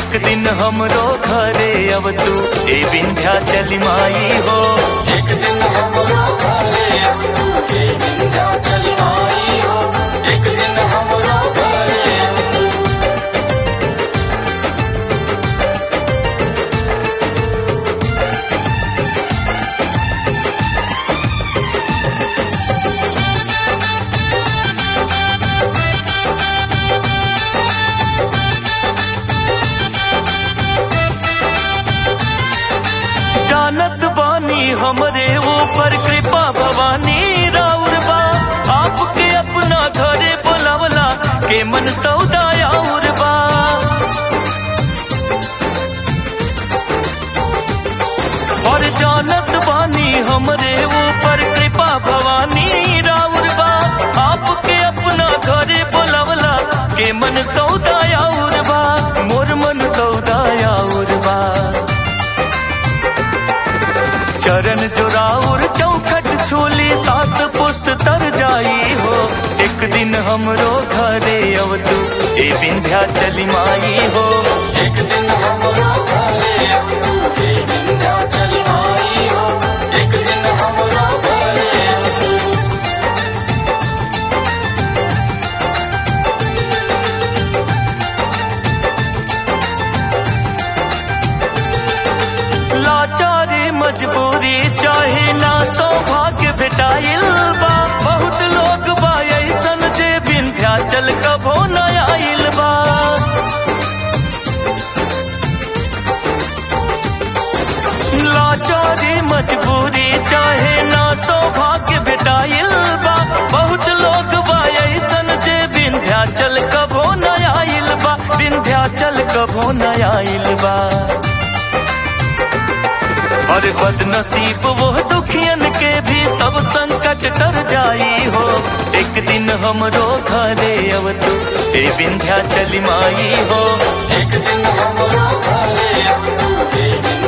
एक दिन हमरो घरे अब तू ए विंध्या चली माई हो एक दिन हमरो घरे अब तू ए विंध्याचल आई हो एक दिन हमरो घरे अब तू जानत बानी हमरे ऊपर कृपा भवानी राउर बा आपके अपना घरे बुलावला के मन सौदा और बा और जानत बानी हमरे ऊपर कृपा भवानी राउर बा आपके अपना घरे बुलावला के मन सौदा और बा मोर मन सौदा और बा चरण जोराउर चौखट छोली सात पुस्त तर जाई हो एक दिन हमरो घरे अब तू ए विंध्या चली माई हो एक दिन हमरो घरे अब तू ए विंध्याचल आई हो एक दिन हमरो घरे अब तू लाचारी मजबूरी चाहे ना सौभाग्य भेटाइल बा बहुत लोग बा ऐसन जे विंध्याचल कभो न आइल बा लाचारी मजबूरी चाहे ना सौभाग्य भेटाइल बा बहुत लोग बा ऐसन जे विंध्याचल कभो न आइल बा विंध्याचल कभो न आइल बा और बदनसीब वो दुखियन के भी सब संकट तर जाई हो एक दिन हमरो घरे अब तू ए विंध्या चली माई हो एक दिन हमरो घरे अब तू ए